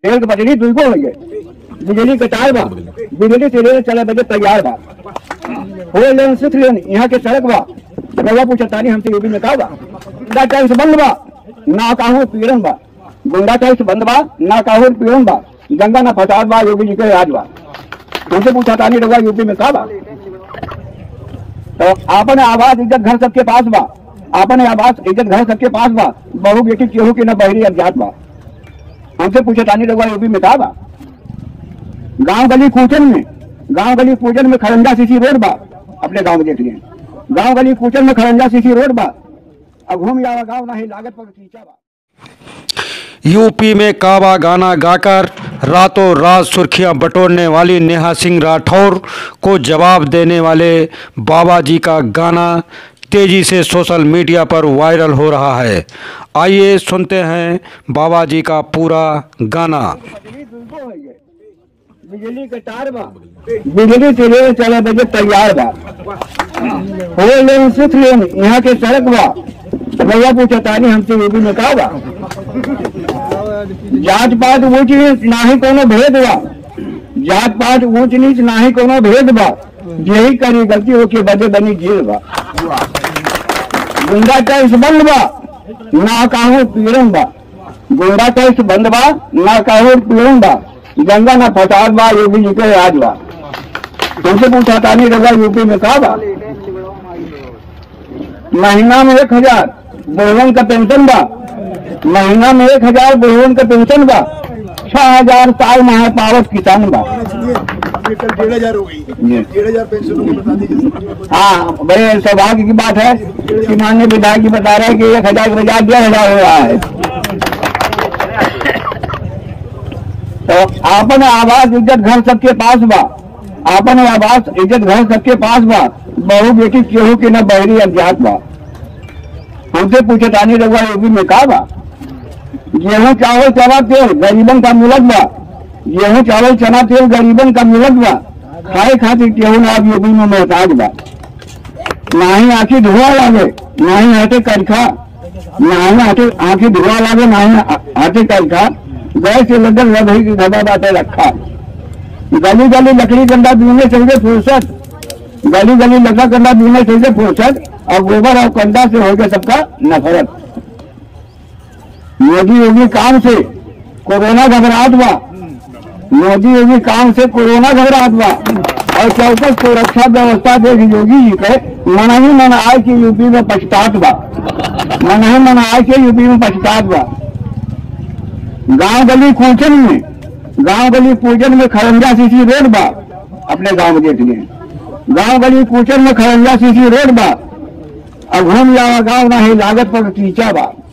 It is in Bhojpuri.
एक बजरी दुगो हो गए बिजली के तार बा बिजली से रेल चले बजे तैयार बा फोर लेन सिक्स लेन यहाँ के सड़क बा रवा पूछतानी हमसे यूपी में का बा गुंडा टैक्स बंद बा ना काहू पीड़न बा गुंडा टैक्स बंद बा ना काहू पीड़न बा गंगा ना फसाद बा योगी जी के राज बा हमसे पूछतानी रवा यूपी में का बा तो आपन आवाज इज्जत घर सबके पास बा आपन आवाज इज्जत घर सबके पास बा बहु बेटी केहू के न बहरी अज्ञात बा हमसे पूछे तानी रघुआ यूपी में का बा गांव गली कूचन में गांव गली कूचन में खरंजा सीसी रोड बा अपने गांव में देख लिए गांव गली कूचन में खरंजा सीसी रोड बा अब घूम जावा गांव नहीं लागत पर खींचा बा यूपी में काबा गाना गाकर रातों रात सुर्खियां बटोरने वाली नेहा सिंह राठौर को जवाब देने वाले बाबा जी का गाना तेजी से सोशल मीडिया पर वायरल हो रहा है आइए सुनते हैं बाबा जी का पूरा गाना बिजली के तार बा बिजली से रेल चले बजे तैयार बा फोर लेन सिक्स लेन यहाँ के सड़क बा रवा पूछतानी हमसे यूपी में का बा जात पात ऊंच नीच नाही कोनो भेद बा जात पात ऊंच नीच नाही कोनो भेद बा यही करी गलती हो के बदे बनी जेल बा गुंडा टैक्स बंद बा ना काहू पीड़न बा गुंडा टैक्स बंद बा ना काहू पीड़न बा गंगा ना फसाद बा योगी जी के राज बा तुमसे पूछा था नहीं रहा यूपी में का बा महीना में एक हजार बुढ़वन का पेंशन बा महीना में एक हजार बुढ़वन का पेंशन बा छह हजार साल माह पावत किसान बा ये कल डेढ़ हजार हो गई जी। डेढ़ हजार पेंशन होगी बता दीजिए हाँ बड़े सौभाग्य की बात है कि माननीय विधायक जी बता रहे हैं कि एक हजार के बजाय डेढ़ हजार हो रहा है तो आपन आवाज इज्जत घर सबके पास बा आपन आवाज इज्जत घर सबके पास बा बहु बेटी केहू के न बहरी अज्ञात बा हमसे पूछे तानी रघुआ यूपी में का बा गेहूं चावल चना तेल गरीबन का मिलत बा गेहूं चावल चना तेल गरीबन का मिलत बा खाए खातिर केहू ना अब यूपी में मोहताज बा नाही आखी धुआ लागे नाही हाथे करखा नाही हाथे आखी धुआ लागे नाही हाथे करखा गैस से लगन रही की धबा बाटे रखा गली गली लकड़ी गंदा बीने चाहिए फुर्सत गली गली लकड़ा गंदा बीने चाहिए फुर्सत और गोबर और कंधा से हो गया सबका नफरत मोदी योगी काम से कोरोना घबराहट बा मोदी योगी काम से कोरोना घबराहट बा और चौकस सुरक्षा व्यवस्था देख योगी जी के मन ही मन आए कि यूपी में पछतात बा मन ही मन आए कि यूपी में पछतात बा गांव गली कूचन में गांव गली कूचन में खरंजा सीसी रोड बा अपने गांव में देख लिए गांव गली कूचन में खरंजा सीसी रोड बा अब घूम जावा गांव नहीं लागत पर टीचा बा